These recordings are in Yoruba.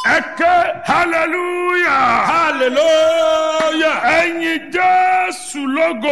ẹ̀kẹ́ hallelujah hallelujah. ẹ̀yin jésù lógo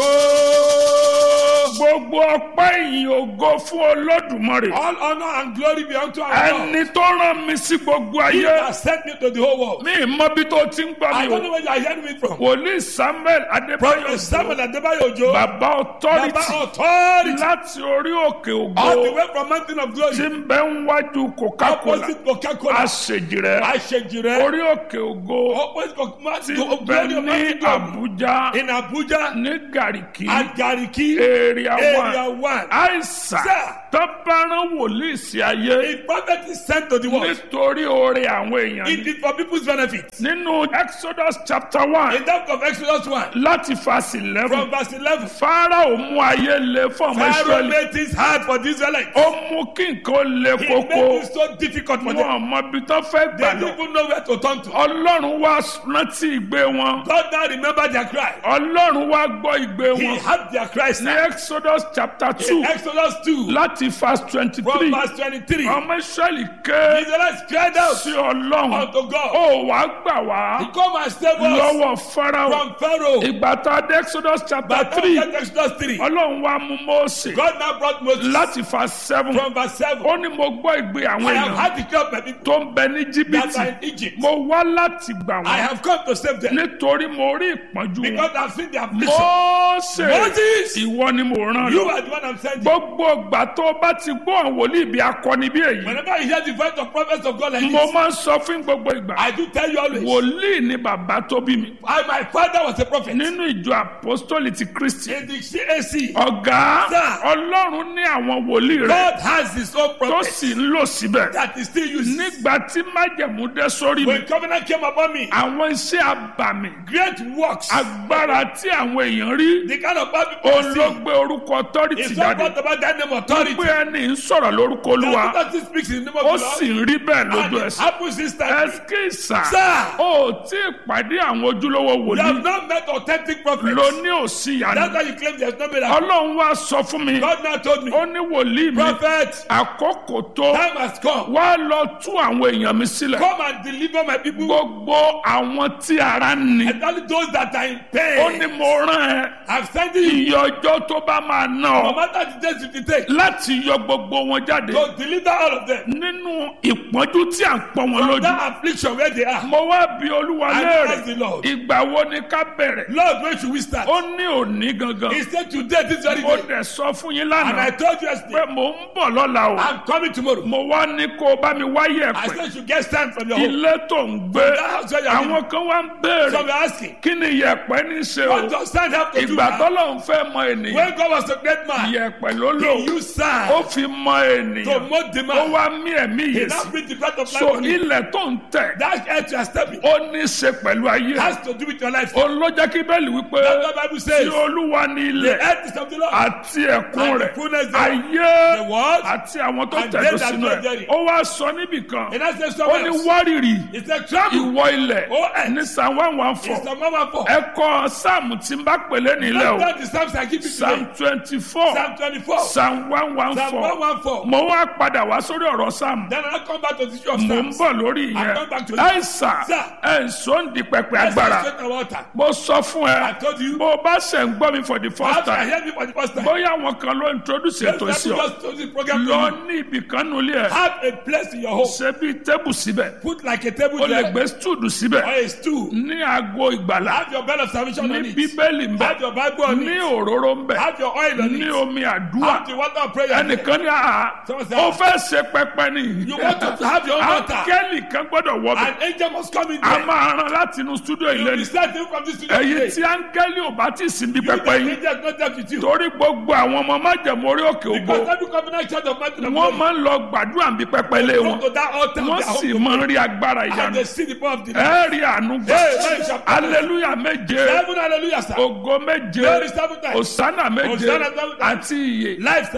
gbogbo ọpẹ́ ìyìn ògo fún olódùmarè All honor and glory be unto our God. ẹni tó rán mi sí gbogbo He ayé has sent me to the whole world. mi mọ bí tó ti ń gbọ́ I mi don't know o where you are hearing me from. wòlíì samuel adébáyọ̀ Prophet Samuel Adebayo Ojo. bàbá Baba authority authority. láti orí òkè All the ògo way from mountain of tí glory. ń bẹ ń wájú coca-cola Opposite Coca-Cola. àṣejì rẹ Àṣejìrẹ́. orí òkè ògo Opposite Coca-Cola. tí ń bẹ ní Glory àbújá In Abuja. ní gàríkì At Gariki. area Area one one. àìsàn Sir. tó bá rán wòlíì sí ayé A prophet is sent to the world. nítorí oore àwọn èèyàn It is for people's benefit. nínú exodus chapter one In that of Exodus 1. láti verse eleven From verse 11. farao mú ayé le fún ọmọ Pharaoh israẹli made things hard for the Israelites. ó mú kí nǹkan le He koko made it so difficult for them. wọn mọ ibi tó fẹ́ They gbà didn't lọ even know where to turn to. ọlọ́run wá rántí ìgbé wọn God now remembered their cry. ọlọ́run wá gbọ́ ìgbé He wọn had their cries ní now. exodus chapter two In Exodus 2, láti verse twenty from three verse 23, ọmọ israẹli the ké Israelites cried out sí ọlọ́run unto God, ó wàá gbà wá He come and save us lọ́wọ́ farao from Pharaoh. ìgbà tá a dé exodus chapter But three after Exodus 3, ọlọ́run wá mú mose God now brought Moses láti verse seven from verse 7. ó ní mo gbọ́ ìgbé àwọn I have èèyàn had the cry of my people tó ń bẹ ní that jìbìtì are in Egypt. mo wá láti gbà I wọ́n have come to save them nítorí mo rí ìpọ́njú wọn because I've seen their affliction. mose Moses, ìwọ ni mo rán you lọ are the one I'm sending. gbogbo ìgbà tó o bá ti gbọ́ àwọn wòlíì bí akọni bí èyí Whenever you hear the voice of prophets of God like mo this, máa ń sọ fún gbogbo ìgbà I do tell you always, wòlíì ni bàbá tó bí mi I, my father was a prophet. nínú ìjọ apostoli ti kristi In the CAC, ọ̀gá Sir. ọlọ́run ní àwọn wòlíì rẹ̀ God has his own tó prophet sì ń lò síbẹ̀ that is still used. nígbà tí májẹ̀mú dé sórí mi When covenant came upon me, àwọn iṣẹ́ àbàmì great works, agbára tí àwọn èèyàn rí the kind of bad people I see, olóògbé orúkọ authority it's not jáde about that name authority. pé ẹni ń sọ̀rọ̀ lórúkọ olúwa That authority speaks in the name of ó the sì Lord. ń rí bẹ́ẹ̀ lójú And it ẹsẹ̀ happens instantly. ẹskísà Sir. ó tí ì pàdé àwọn ojúlówó You have wòlíì not met authentic prophets. ló ní òsì That's yàrá why you claim there's no miracle. ọlọ́run wá sọ fún mi God now told me, ó ní wòlíì mi prophet, àkókò tó time has come. wá lọ tú àwọn èèyàn mi sílẹ̀ Come and deliver my people. gbogbo àwọn tí ara ń ni And only those that are in ó ní pain. mo rán ẹ I'm sending you. iye ọjọ́ tó bá máa ná No ọ matter the days you take, láti yọ gbogbo wọn jáde to deliver all of them. nínú ìpọ́njú tí à ń pọ́n wọn From lójú that affliction where they are. mo wá bí olúwa I léèrè ask the Lord, ìgbà wo ni ká bẹ̀rẹ̀ Lord, when should we start? ó ní òní gangan He said today, this very mo day. dẹ̀ sọ fún yín And I lánàá told you pé yesterday, mò ń bọ̀ lọ́la o I'm coming tomorrow. mo wá ní kó o bá mi wáyé I ẹ̀pẹ̀ said you should get stand from your home. ilé tó ń gbé That house where you are living. àwọn kan wá ń So béèrè we're asking, kí ni yẹ̀pẹ̀ ní í ṣe o what does stand have to do ìgbà now? tọ́lọ̀ ń fẹ́ mọ ènìyàn When God was a great man, yẹ̀pẹ̀ ló lò he used sand ó fi mọ to ènìyàn mold the ó man. wá mí ẹ̀mí He yìí now sí brings the breath of life so on you. ilẹ̀ tó ń tẹ̀ That earth you are stepping ó ní í ṣe pẹ̀lú ayé has to do with your life. ó ló jẹ́ kí bẹ́ẹ̀lì wípé That's what the Bible tí says. olúwa ní The ilẹ̀ earth is of the Lord. àti ẹ̀kún And the rẹ̀ fullness thereof. ayé The world. àti àwọn tó And tẹ̀dó they that sínú dwell ẹ̀ therein. ó wá sọ níbì kan And I said ó somewhere ní else. wárìrì He said, travel. ìwọ ilẹ̀ Oh, earth. ní psalm one one four It's the mama for. ẹ kọ sáàmù tí ń bá pèlè nílẹ̀ o That's the Psalms I give you psalm today. twenty four Psalm 24. psalm one one Psalm four 114. mo wá padà wá sórí ọ̀rọ̀ sáàmù Then I come back to the issue of mo ń Psalms. bọ̀ lórí I ìyẹn come back to it. àìsàn Sir. ẹ̀ ń sọ ń di pẹpẹ Let's agbára straight the water. mo sọ fún I ẹ told you. bó o bá ṣe ń gbọ́ mi for the first Perhaps I time heard me for the first time. bóyá àwọn kan ló introduce Let's ètò sí ọ just to the program. lọ to you. ní ibì kan nulẹ̀ ẹ̀ Have a place in your home. ṣe bí tébù síbẹ̀ Put like a table o lè there gbé stúdù síbẹ̀ or a stool. ní aago ìgbàlá Have your bed of salvation ní on it. bíbélì ń bẹ Have your Bible on ní it. òróró ń bẹ Have your oil on ní it. omi àdúrà Have the water of prayer. there. ẹnìkan ní àhà Someone said, ó fẹ́ ṣe pẹpẹ ni You want to have your own water. áńgẹ́lì kan gbọ́dọ̀ wọ bẹ̀ An angel must come in a there. máa ran láti inú stúdíò You ilé will ni be starting from this studio èyí today. tí áńgẹ́lì ò bá ti sìn bí You pẹpẹ the yín angel not there with you. torí gbogbo àwọn ọmọ májẹ̀mú orí òkè ògo Because every covenant church of mountain of wọ́n glory máa ń lọ gbàdúrà bí pẹpẹ ilé go wọn to that altar of wọ́n their sì home máa ń rí agbára and ìyanu they see the power of the Lord. ẹ rí àánú gbà Hey, hey, chapter. aleluya méje Seven hallelujah sir. ògo méje Glory seven times. òsánà méje Hosanna seven times. àti ìyè Life seven la máa ń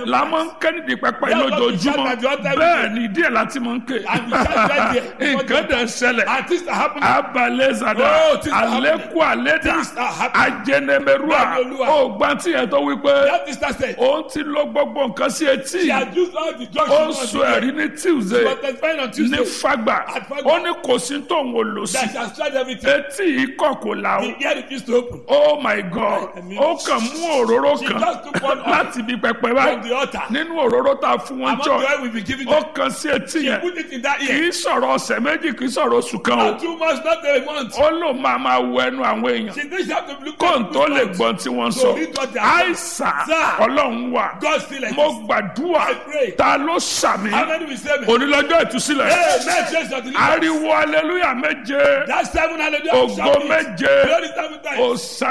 ń ké nídìí pẹpẹ That's what we lójoojúmọ́ shout at the altar bẹ́ẹ̀ ni díẹ̀ láti máa ń ké And we shout right there. nǹkan dẹ̀ ń ṣẹlẹ̀ And things are happening. abalẹ̀ zada Oh, things are alẹ́kù alẹ́dà Things are happening. ajẹnẹmẹrúà Bẹ́ẹ̀ni, Olúwa. ó gbá tí yẹn tó wípé That sister said, òun ti lọ gbogbo nǹkan sí etí she had used all the drugs ó ń she sọ wanted ẹ̀rí ní tuesday But the fine on ní Tuesday, fagba At Fagba. ó ní kò sí tóun ò lò sí that she has tried everything. etí ikọ̀ kò là ó The ear refused to open. oh my god Ẹ̀mí. ó kàn mú òróró She kan just took one oil láti ibi pẹpẹ from báyìí the altar. nínú òróró tá a fún wọn Among the jọ oil we be giving ó them. kàn sí etí She yẹn put it in that kì ear. í sọ̀rọ̀ ọ̀sẹ̀ méjì kì í sọ̀rọ̀ oṣù kan o Not two months, not a month. ó lò máa máa wọ ẹnu àwọn èèyàn She didn't have to look kó n at tó lè people's gbọ́n mouths. tí wọ́n So sọ read what they are saying. àìsàn Sir. ọlọ́run wà God still mo exists. gbàdúrà I pray. ta ló sàmì How many will say me? onílọ́jọ́ ìtúsílẹ̀ Hey, man, change your deliverance. ariwo aleluya méje That's seven hallelujah. ògo Shout it. méje Glory seven times. òsà